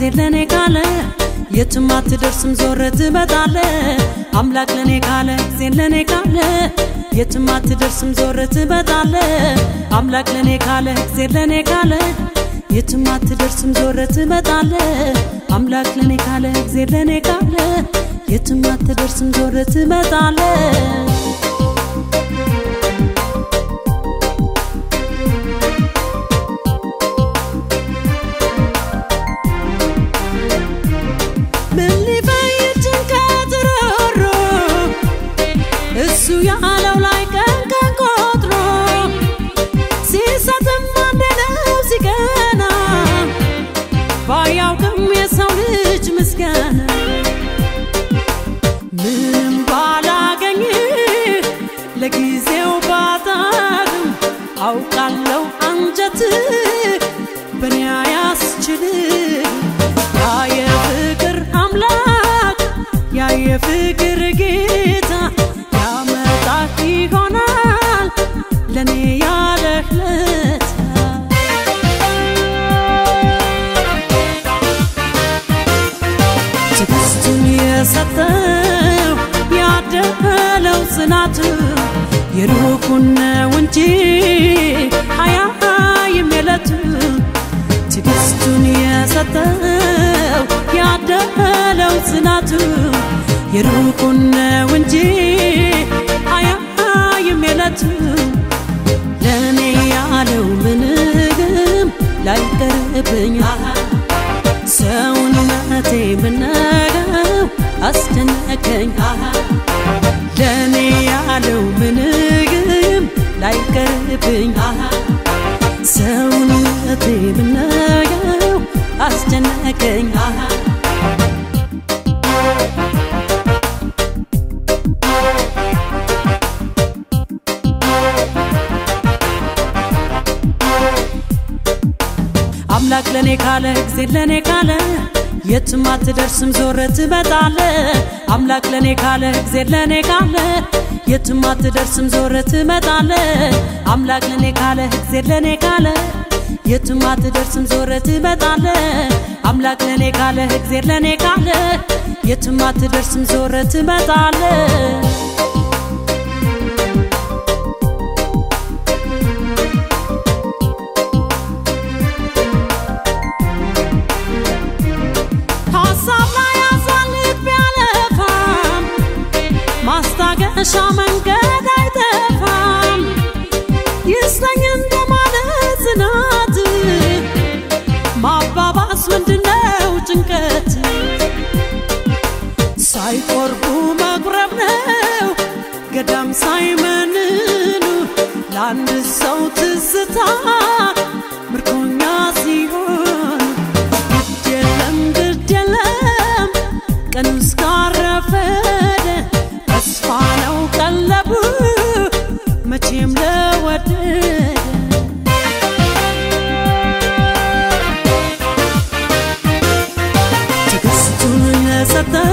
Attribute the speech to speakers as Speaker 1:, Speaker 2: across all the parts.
Speaker 1: እግዜር ለኔ ካለ የትም አትደርስም ዞረ ትመጣለ አምላክ ለኔ ካለ እግዜር ለኔ ካለ የትም አትደርስም ዞረ ትመጣለ አምላክ ለኔ ካለ እግዜር ለኔ ካለ የትም አትደርስም ዞረ ትመጣለ አምላክ ለኔ ካለ እግዜር ለኔ ካለ የትም አትደርስም ዞረ ትመጣለ ምን ሊፈይድ ጭንቀት ሮሮ እሱ ያለው ላይ ቀን ቀን ቆጥሮ ሲሰጥም አንድ ነው ሲቀና ባያውቅም የሰው ልጅ ምስጋና ምንም ባላገኝ ለጊዜው ባጣም አውቃለሁ አንጀት በኔ አያስችልም ያ የፍቅር አምላክ ያ የፍቅር ጌታ ያመጣህ ይሆናል ለኔ ያለህ ለታ ትዕግስቱን የሰጠው ያደለው ጽናቱ የሩቁን ነው እንጂ አያይም የለቱ ትዕግስቱን የሰጠው ያደለው ጽናቱ የሩቁን ነው እንጂ አያይም የለቱ ለእኔ ያለው ምንም ላይቀርብኝ ሰውነቴ ምነገው አስደነቀኝ ለእኔ ያለው ምንግም ላይቀርብኝ ሰውነቴ ምነገው አስደነቀኝ አምላክ ለኔ ካለ እግዜር ለኔ ካለ የትም አትደርስም ዞረ ትመጣለ አምላክ ለኔ ካለ እግዜር ለኔ ካለ የትም አትደርስም ዞረ ትመጣለ አምላክ ለኔ ካለ እግዜር ለኔ ካለ የትም አትደርስም ዞረ ትመጣለ አምላክ ለኔ ካለ እግዜር ለኔ ካለ የትም አትደርስም ዞረ ትመጣለ ሀሳብ ላይ ያሳልፍ ቢያለፋም ማስታገሻ መንገድ አይጠፋም ይስጠኝ እንደማለት ጽናት ማባባስ ምንድነው ጭንቀት ሳይቆርቡ መቁረብ ነው ገዳም ሳይመንኑ ለአንድ ሰው ትዝታ ምርኮኛ ሲሆን ግድ የለም ግድ የለም ቀኑ እስካረፈደ ተስፋ ነው ቀለቡ መቼም ለወደደ ትዕግስቱን ለሰጠው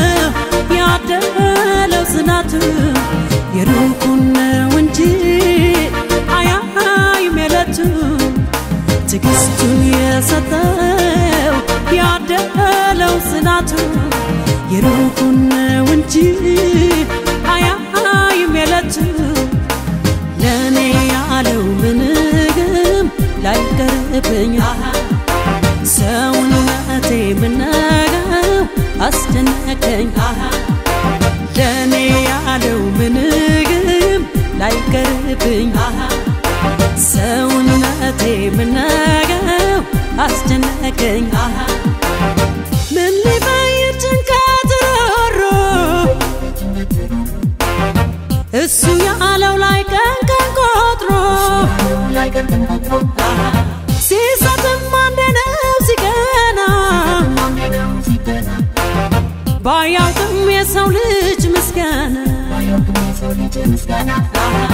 Speaker 1: ያደለው ጽናቱ የሩቁን ነው እንጂ አያይም የለቱ ትዕግስቱን የሰጠው ያደለው ጽናቱ የሩቁን ነው እንጂ አያይም የለቱ ለእኔ ያለው ምንግም ላይቀርብኝ ሰውነቴ ምነገው አስደነቀኝ ለእኔ ያለው ምንግም ላይቀርብኝ ሰውነቴ ምነገው አስደነቀኝ ምን ሊፈይድ ጭንቀት ሮሮ እሱ ያለው ላይ ቀን ቀን ቆጥሮ ሲሰጥም አንድ ነው ሲቀና ባያውቅም የሰው ልጅ ምስጋና